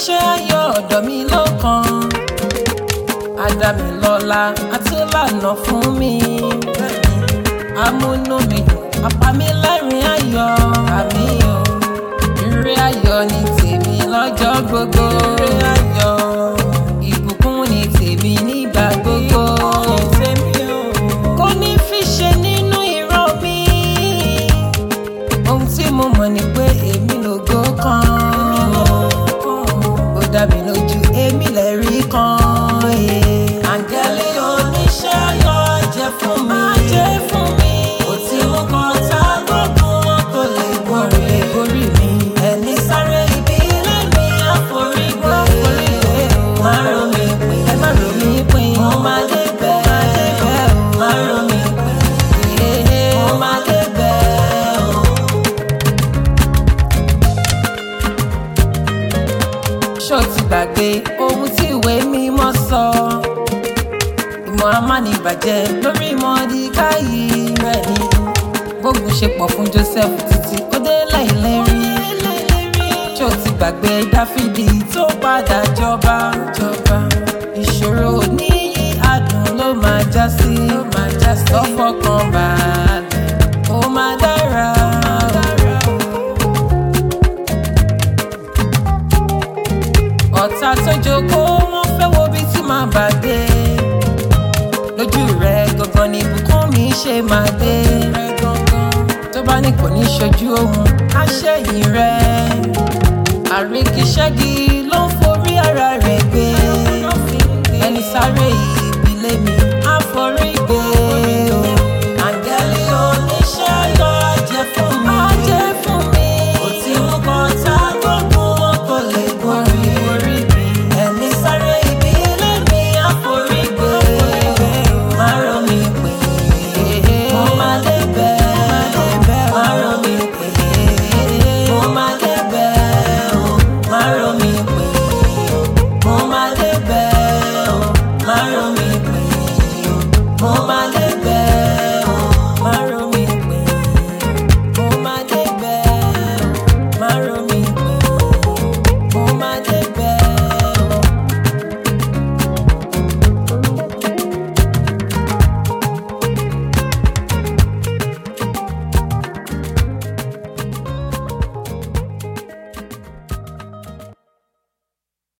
oníṣẹ́ ayọ̀ ọ̀dọ̀ mi ló kàn Adámilọ́lá àti lànà fún mi amúnú mi dùn apá mi lẹ́rìn ayọ̀ àmì o ire ayọ̀ ni tèmi lọ́jọ́ gbogbo ire ayọ̀ ìbùkún ni tèmi nígbà gbogbo kò ní fi ṣe nínú ìran mi ohun tí mo mọ̀ ni pé èmi lògo kan ó dá mi lójú èmi lẹ́rí kan àǹgẹ́lì oníṣẹ́ ayọ̀ jẹ́ fún mi jẹ́ fún mi ó ti mú kan tá gbogbo wọn kò lè borí borí mi ẹni sáré ibi ilé mi àforígbé má ro mi pin ẹ má ro mi pin mo máa dé bẹ́ẹ̀ má ro mi pin mo máa dé bẹ́ẹ̀ o. ṣó ti gbàgbé ohun tí ìwé mímọ́ sọ ìmọ̀ amánibàjẹ́ lórí mọ́díkáyì rẹ̀ ni gbógun ṣe pọ̀ fún Joseph títí ó dé láìlérí ṣó ti gbàgbé Dáfídì tó padà jọba jọba ìṣòro níyì adùn ló máa já sí ló máa já sí lọ́fọ̀kàn balẹ̀ ó máa dára. ọ̀tá tó jókòó wọ́n fẹ́ wo bí tí màá bà dé lójú rẹ̀ gangan ni ibùkún mi ṣe máa dé tó bá ní kò ní ṣojú ohun àṣẹyìn rẹ̀ àríkíṣẹ́gi ló ń forí ara rẹ̀ gbé ẹni sáré ìbílẹ̀ mi àforí gbé